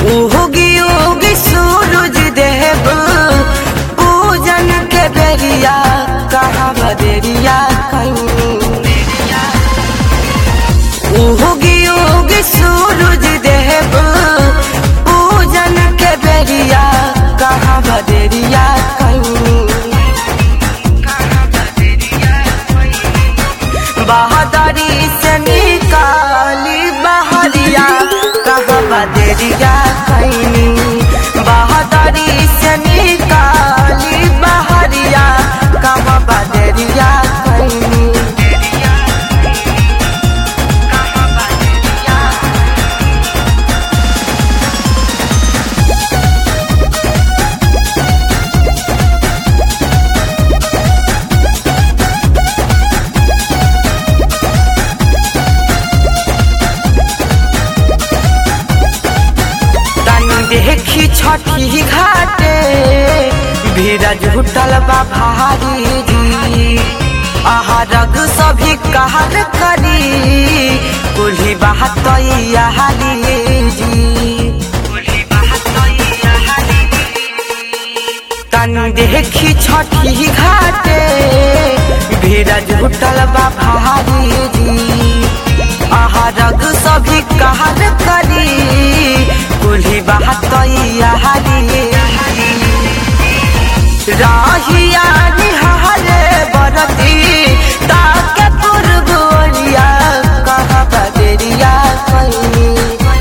उगी उगी सूरज देव पूजन के बेरिया कहाँ बदेरिया कहीं उगी उगी सूरज देव पूजन के बेरिया कहाँ बदेरिया कहीं बहादुरी से निकाली बहरिया कहाँ बदरिया कैनी बहादुरी से निकाली बहरिया कहाँ बदरिया कैनी तनी देखी छठी घाटे भीड़ जुटल बा भारी जी आहा रग सभी कहर करी कुल्ही बात हाली जी तनी देखी छठी घाटे भीड़ जुटल बा भारी जी आहा रग सभी कहर करी कुल्ही बात हाली राहिया निहारे बरती ताके पुरबोरिया कहाँ बदरिया कहीं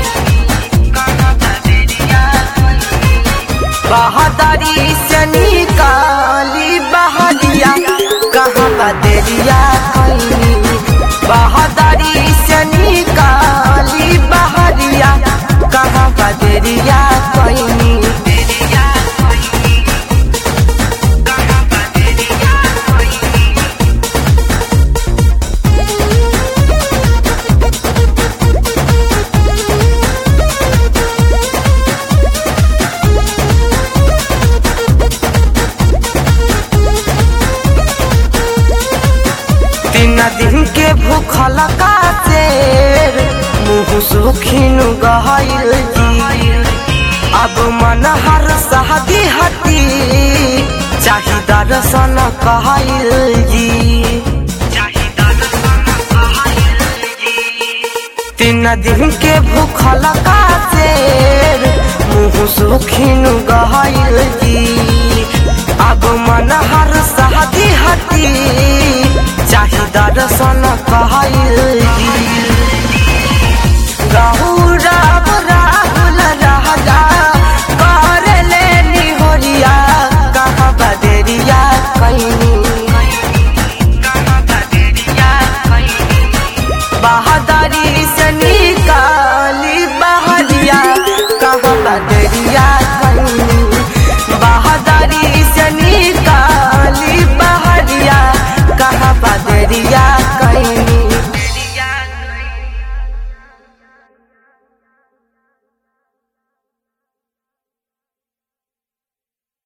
बहादुरी से निकाली बहरिया कहाँ बदरिया कहीं बहादुरी से निकाली बहरिया कहाँ बदरिया कहीं तीन दिन के भूखल का शेर मुँह सुखिन गहल जी अब मन हर शादी हती चाही दर्शन कहल जी तीन दिन के भूखल का शेर मुँह सुखिन